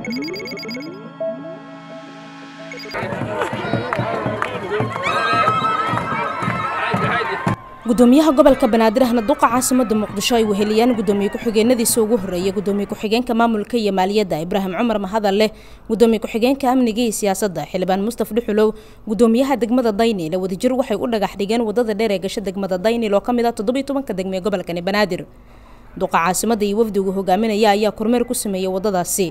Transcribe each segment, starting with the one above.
gudoomiyaha gobolka banaadir ahna duqa caasimada muqdisho ay weheliyaan gudoomiye ku-xigeenadiisa ugu horeeya gudoomiye ku-xigeenka maamulka iyo maaliyadda ibraahim cumar mahadalleh gudoomiye ku-xigeenka amniga iyo siyaasadda xildhibaan mustaf dhuxulow gudoomiyaha degmada daynil wadajir waxay u dhagax dhigeen wadada dheer ee gasho degmada daynil oo kamid ah toddobiyo tobanka degme ee gobolkani banaadir duqa caasimada iyo wafdigu hogaaminaya ayaa kormeer ku sameeyey wadadaasi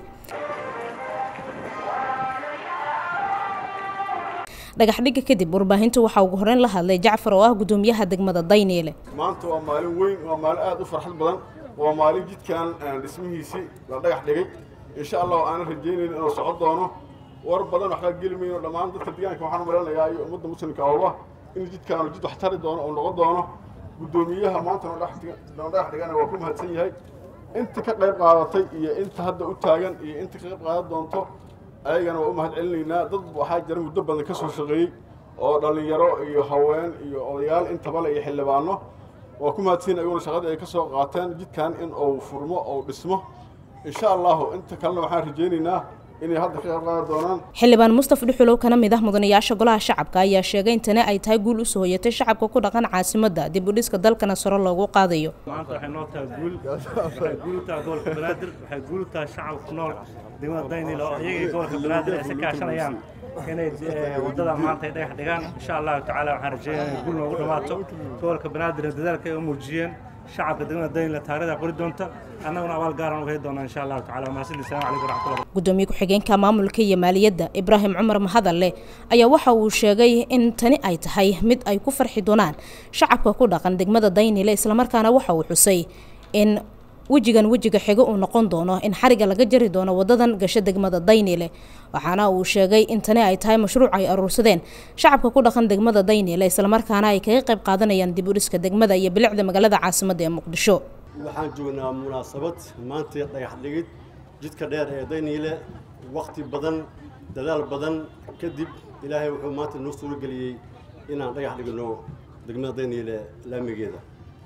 dhagaxdhigga kadib warbaahintu waxaa ugu horeyn la hadlay jacfar oo ah gudoomiyaha degmada dayniile maanta waa maalin weyn waa maalin aada u farxad badan waa maalin jidkan dhismihiisii la dhagax dhigay insha allah aanan rajaynaynin inuu socon doono war badan waxaa geli mayno dhammaan dadka deegaanka waxaan u maleynayaa iyo ummadda muslimka awba in jidkaanu jid wax tari doono oo noqon doono gudoomiyaha maanta noo dhagax dhigana waa ku mahadsan yahay inta ka qayb qaadatay iyo inta hadda u taagan iyo inta ka qayb qaadan doonto ayagana waa u mahad celinaynaa dad waxaa jira muddo badan ka soo shaqeeyey oo dhallinyaro iyo haween iyo odayaal intabale iyo xildhibaano waa ku mahadsiin ayaguna shaqadii ay ka soo qaateen jidkan in uu furmo ou dhismo insha allahu inta kalena waxaan rajaynaynaa inay hadda ka qayb qaadan doonaan xildhibaan mustaf dhuxulow kana mid ah mudanayaasha golaha shacabka ayaa sheegay in tani ay tahay guul usoo hoyatay shacabka ku dhaqan caasimadda dib u dhiska dalkana saro loogu qaadayo maanta waxay noo tahay guul waxay guul u tahay gobolka banaadir waxay guul u tahay shacabka ku nool degmada daynil oo iyagii gobolka banaadir ay si kaashanayaan inay wadada maanta ay dhagax dhigaan insha allahu tacaala waxaan rajeeyaa inay guul noogu dhamaato gobolka banaadirna dadaalka ay u muujiyeen shacabka degmada daynil taarikhda qori doonta annaguna abaal gaaran uga heli doonaa insha allahu tacaala mahadsanid salaam calaykum waraxmatullahi gudoomiye ku-xigeenka maamulka iyo maaliyadda ibraahim cumar mahadalle ayaa waxa uu sheegay in tani ay tahay mid ay ku farxi doonaan shacabka ku dhaqan degmada daynile islamarkaana waxa uu xusay in wejigan wejiga xigo uu noqon doono in xariga laga jari doono wadadan gasho degmada daynile waxaana uu sheegay in tani ay tahay mashruuc ay aruursadeen shacabka ku dhaqan degmada daynile islamarkaana ay kaga qayb qaadanayaan dib u dhiska degmada iyo bilicda magaalada caasimadda ee muqdisho waxaan joognaa munaasabad maanta dhagax dhigid jidka dheer ee dayniile wakhti badan dadaal badan kadib ilaahay wuxuu maanta noo suurageliyey inaan dhagax dhigno degmada dayniile laamigeeda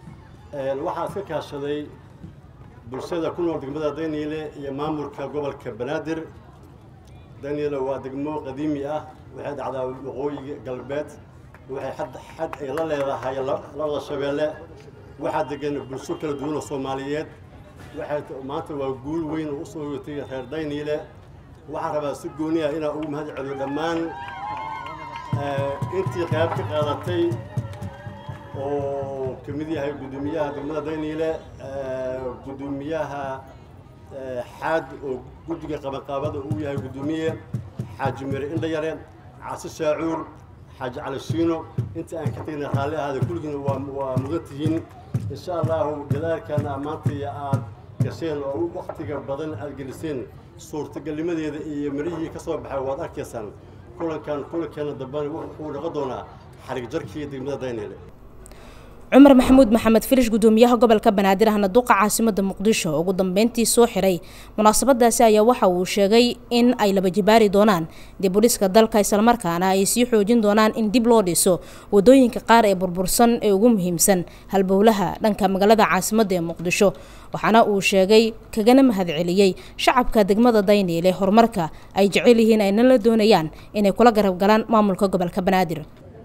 waxaa iska kaashaday bulshada ku nool degmada dayniile iyo maamulka gobolka banaadir dayniile waa degmo qadiimi ah waxay dhacdaa waqooyiga galbeed waxay xad xad ay la leedahay labada shabeelle waxaa degan bulsho kala duwan oo soomaaliyeed waxay maanta waa guul weyn oo usoo hoyatay reer dayniile waxaan rabaa si gooni ah inaan ugu mahad celiyo dhammaan intii qayb ka qaadatay oo ka mid yahay guddoomiyaha degmada dayniile guddoomiyaha xaad oo guddiga qabanqaabada uu yahay guddoomiye xaaji mire indhayare casi shaacuur xaaji cali shiino inta aan ka tegna raalli ahaada kulligiina waa waa mudan tihiin insha allahu dadaalkana maanta aad gasheen oo waktiga badan aad geliseen suurtagalnimadeeda iyo mirihii ka soo baxay waad arkaysaan kulankan kulankeena dambena wuxuu noqon doonaa xarig jarkii degmada dayniile cumar maxamuud maxamed filish gudoomiyaha gobolka banaadir ahna duqa caasimada muqdisho ugu dambeyntii soo xiray munaasabadaasi ayaa waxa uu sheegay in ay laba jibaari doonaan dib u dhiska dalka islamarkaana ay sii xoojin doonaan in dib loo dhiso wadooyinka qaar ee burbursan ee ugu muhiimsan halbowlaha dhanka magaalada caasimada ee muqdisho waxaana uu sheegay kagana mahadceliyey shacabka degmada dayniile horumarka ay jecel yihiin ayna la doonayaan inay kula garab galaan maamulka gobolka banaadir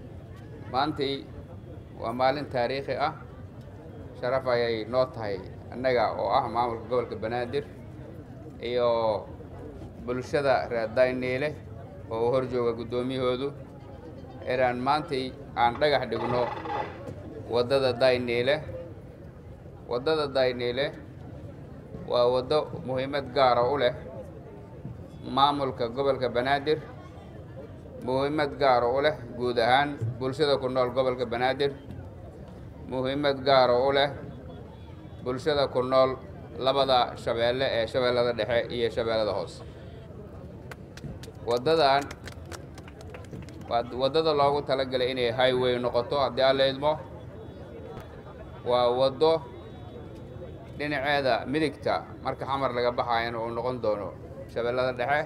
waa maalin taariikhi ah sharaf ayay noo tahay annaga oo ah maamulka gobolka banaadir iyo bulshada reer dayniile oo uu hor jooga guddoomiyahoodu inaan maantay aan dhagax dhigno waddada dayniile waddada dayniile waa waddo muhiimad gaara u leh maamulka gobolka banaadir muhiimad gaara u leh guud ahaan bulshada ku nool gobolka banaadir muhiimad gaara u leh bulshada ku nool labada shabeelle ee shabeellada dhexe iyo shabeellada hoose waddadan waa waddada loogu talagalay inay highway noqoto haddii aan la idmo waa waddo dhinaceeda midigta marka xamar laga baxayana uu noqon doono shabeellada dhexe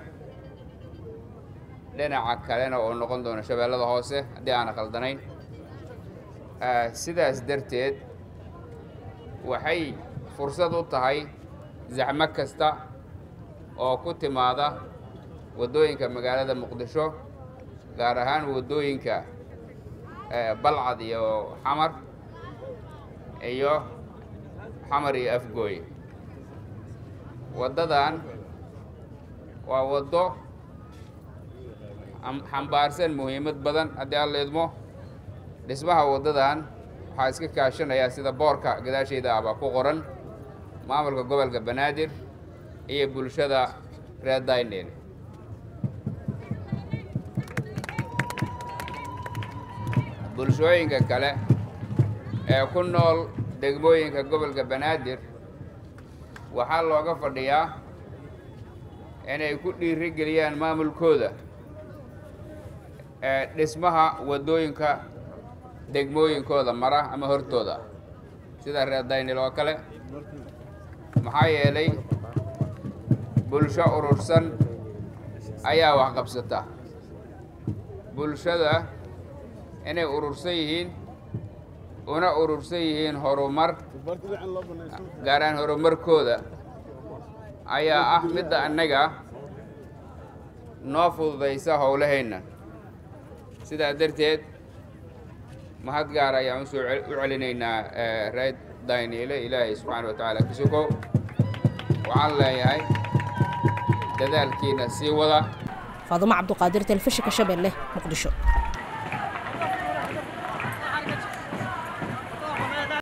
dhinaca kalena uu noqon doono shabeellada hoose haddii aana khaldanayn sidaas darteed waxay fursad u tahay zaxmo kasta oo ku timaada waddooyinka magaalada muqdisho gaar ahaan waddooyinka balcad iyo xamar iyo xamar iyo afgooy waddadan waa waddo xambaarsan muhiimad badan haddii aan la idmo dhismaha waddadan waxaa iska kaashanayaa sida boorka gadaashayda ahbaa ku qoran maamulka gobolka banaadir iyo bulshada reer daynel bulshooyinka kale ee ku nool degmooyinka gobolka banaadir waxaa looga fadhiyaa inay ku dhiiri geliyaan maamulkooda ee dhismaha waddooyinka degmooyinkooda mara ama hortooda sida reer daynil oo kale maxaa yeelay bulsho urursan ayaa wax qabsata bulshada inay urursan yihiin una urursan yihiin horumar gaaraan horumarkooda ayaa ah midda annaga noo fududaysa howlahayna sidaa darteed mahad gaar ayaan usoo u celinaynaa reer dayniile ilaahay subxaana wa tacaala ka sugo waxaan leeyahay dadaalkiina sii wada faadumo cabduqaadir telefishinka shabeelle muqdisho